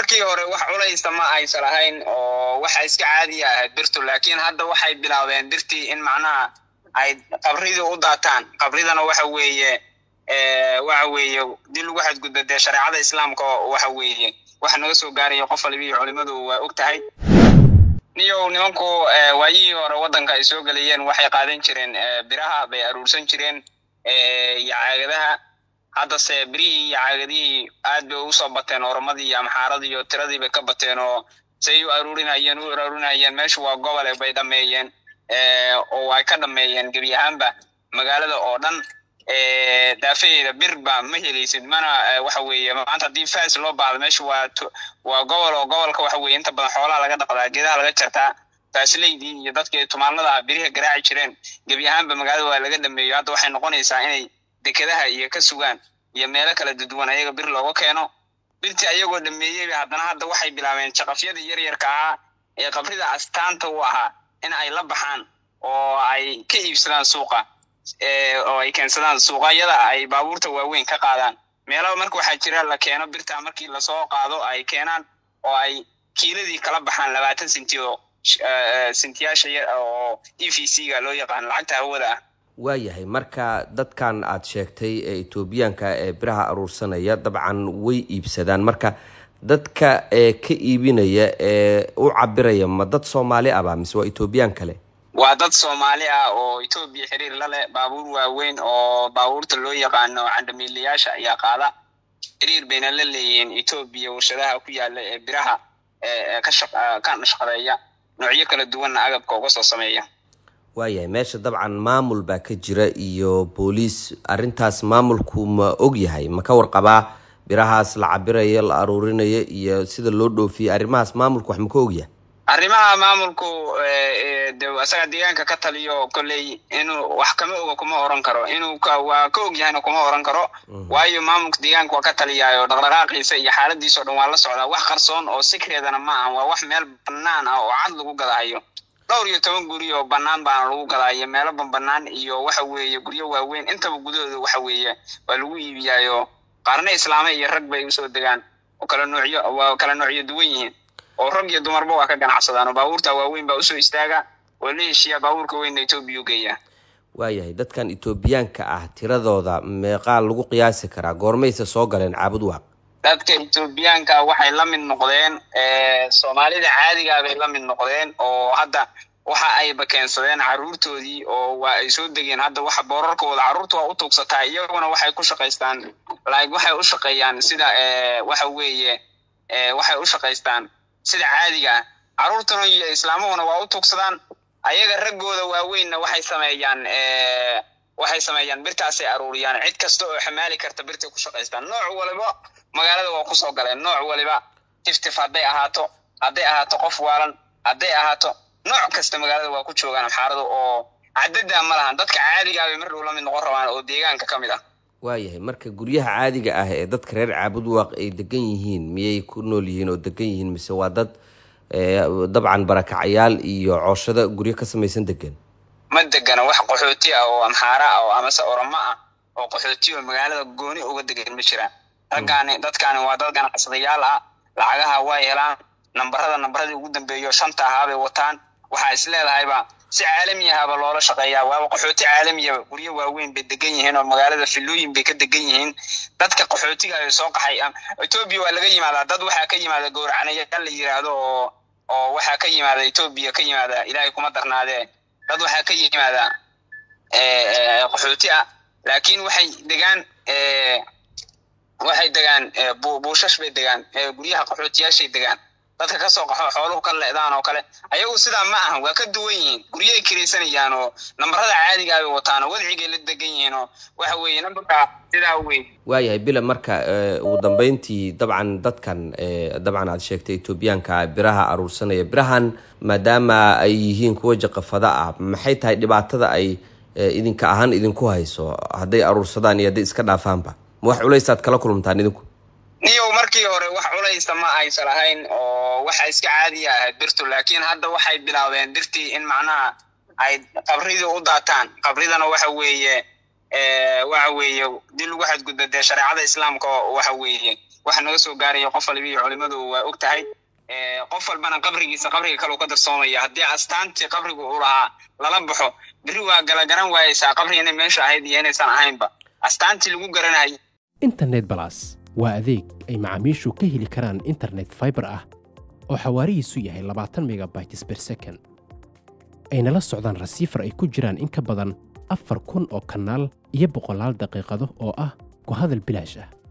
markii hore wax culaysta ma aysan lahayn oo waxa iska caadiya ahayd birtu laakiin hadda waxay bilaabeen birtii in macnaha ay qabridii u daataan qabridana waxa weeye waxa weeye dii lagu xadgudba dee shareecada islaamka waxa weeye waxa naga soo gaaraya qof waliba iyo culimadu waa og tahay niyow nimanku waayihii hore waddanka ay soo gelayeen waxay qaadan jireen biraha bay aruursan jireen iyo caagadaha haddase birihii iyo caagadihii aad bay usoo bateen oromadii iyo amxaaradii iyo tiradii bay ka bateen oo say u aruurinayeen u aruurinayeen meeshu waa gobole bay dhameeyeen oo ay ka dhameeyeen gebi ahaanba magaalada oo dhan daafaheeda bir ba ma helaysid mana waxa weeye maanta haddii fas loo baahdo meesha waa waa gobol oo gobolka waxa weye inta badan xoolaha laga dhaqdaa geedaha laga jartaa faasileydii iyo dadkii tumaanada ah biriha garaaci jireen gebi ahaanba magaalada waa laga dhameeyo hadda waxay noqonaysaa inay dekedaha iyo ka sugaan iyo meelo kala duduwan ayaga bir looga keeno birtii ayagoo dhameeyeyba haddana hadda waxay bilaabeen jaqafyada yaryarka ahaa ee qabrida astaanta u ahaa in ay la baxaan oo ay ka iibsadaan suuqa oo ay keensadaan suuqayada ay baabuurta waaweyn ka qaadaan meelaba marka waxaa jira la keeno birta markii lasoo qaado ay keenaan oo ay kiiladii kala baxaan labaatan senti oo sentiyaasha oo e v c ga loo yaqaan lacagta hawada ah waayahay marka dadkan aad sheegtay ee etoobiyaanka ee biraha aruursanaya dabcan way iibsadaan marka dadka ee ka iibinaya ee u cabiraya ma dad soomaali aba mise waa etoobiyaan kale waa dad soomaali ah oo etoobiya xiriir la leh baabuur waaweyn oo baabuurta loo yaqaano candamiilayaasha ayaa qaada xiriir bayna la leeyihiin etoobiya warshadaha ku yaala ee biraha ka shaqadeeya noocyo kala duwanna agabka uga soo sameeya waayahay meesha dabcan maamul baa ka jira iyo booliis arrintaas maamulku ma og yahay ma ka warqabaa birahaas la cabirayo la aruurinayo iyo sida loo dhoofiye arrimahaas maamulku wax ma ka ogyahay arrimaha maamulku de isaga deegaanka ka taliyo kolley inuu wax kama oga kuma oran karo inuu waa ka og yahayna kuma oran karo waayo maamulka deegaanka waa ka taliyaayo dhaqdhaqaaqiisa iyo xaaladiisa o dhan waa la socdaa wax qarsoon oo sikreedana ma ahan waa wax meel banaan ah oo cad lagu gadahayo dhowr iyo toban guri oo banaan baana lagu gadaayo meelo banbanaan iyo waxa weeye guryo waaweyn intaba gudahooda waxa weeye waa lagu iibiyaayo qaarna islaame iyo rag bay usoo degaan oo kala noocyo waa kala noocyo duwan yihiin oo rag iyo dumarba waa ka ganacsadaan oo baabuurta waaweyn baa usoo istaaga oo la heshiiya baabuurka weynna etoobiya u geeyaa waayahay dadkan etoobiyaanka ah tiradooda meeqaa lagu qiyaasi karaa goormayse soo galeen caabud waaq dadka etoobiyaanka waxay la mid noqdeen soomaalida caadigaa bay la mid noqdeen oo hadda waxa ayba keensadeen caruurtoodii oo waa ay soo degeen hadda waxa boorarkooda carruurta waa u tuugsataa iyaguna waxay ku shaqaystaan like waxay u shaqeeyaan sida waxa weeye waxay u shaqaystaan sida caadiga ah carruurtuna iyo islaamuhuna waa u tuugsadaan ayaga raggooda waaweynna waxay sameeyaan waxay sameeyaan birtaasay aruuriyaan cid kasta oo xamaali karta birtay ku shaqaystaan nooc waliba magaalada waa kusoo galeen nooc waliba tiftif hadday ahaato hadday ahaato qof waalan hadday ahaato nooc kasta magaalada waa ku joogaan amxaarada oo cadada ma lahan dadka caadigaa bay mar dhow la mid noqon rabaan oo deegaanka ka mid ah waayahay marka guryaha caadiga ah ee dadka reer caabud waaq ay degan yihiin miyay ku nool yihiin oo degan yihiin mise waa dad dabcan barakacayaal iyo cooshada guryo ka samaysan degan ma degana wax qaxooti ah oo amxaara ah oo amase oramo ah oo qaxooti oo magaalada gooni uga degan ma jiraan raggaani dadkaani waa dad ganacsadayaal ah lacagaha way helaan nambarada nambaradii ugu dambeeyo shanta ahaabay wataan waxaa is leedahayba si caalami ahaba loola shaqeeyaa waaba qaxooti caalamiyaba guryo waaweyn bay degan yihiin oo magaalada filooyin bay ka degan yihiin dadka qaxootiga ay soo qaxay etoobiya waa laga yimaadaa dad waxaa ka yimaada gowracanayaal la yiraahdo oo oo waxaa ka yimaada etoobiya ka yimaada ilaahay kuma darnaadee dad waxaa ka yimaada qaxooti ah laakiin waxay degaan waxay degaan buushash bay degaan guryaha qaxootiyaashay degaan dadka kasoo qaxo xooluhu ka leedaan oo kale ayagu sidaa ma ahan waa ka duwan yihiin guryahay kiraysanayaan oo nambarada caadiga bay wataan oo wadcigay la degan yihiin oo waxa weeye nambarka sidaa weyn waayahay bila marka ugu dambeyntii dabcan dadkan dabcan aad sheegtay etoobiyaanka biraha aruursanaya birahan maadaama ay yihiin kuwa jaqafada ah maxay tahay dhibaatada ay idinka ahaan idinku hayso hadday aruursadaan iyo hadday iska dhaafaanba ma wax culaysaad kala kulmtaan idinku niyow markii hore wax culaysta ma aysan lahayn oo waxa iska caadiya ahayd birtu laakiin hadda waxay bilaabeen birtii in macnaha ay qabridii u daataan qabridana waxa weeye waxa weeye dii lagu xadgudba dee shareecada islaamka waxa weeye waxa naga soo gaaraya qof walba iyo culimadu waa og tahay qof walbana qabrigiisa qabriga kale u ka darsoomaya haddii astaantii qabrigu uu lahaa lala baxo berri waa gala garan waayeysaa qabriga inay meesha ahayd iyo inaysan ahaynba astaantii lagu garanayay internet balas waa adeeg ay macaamiishu ka heli karaan internet fiber ah oo xawaarihiisu yahay labaatan megabytes per second ayna la socdaan rasiifar ay ku jiraan in ka badan afar kun oo kanaal iyo boqolaal daqiiqado oo ah ku hadal bilaash ah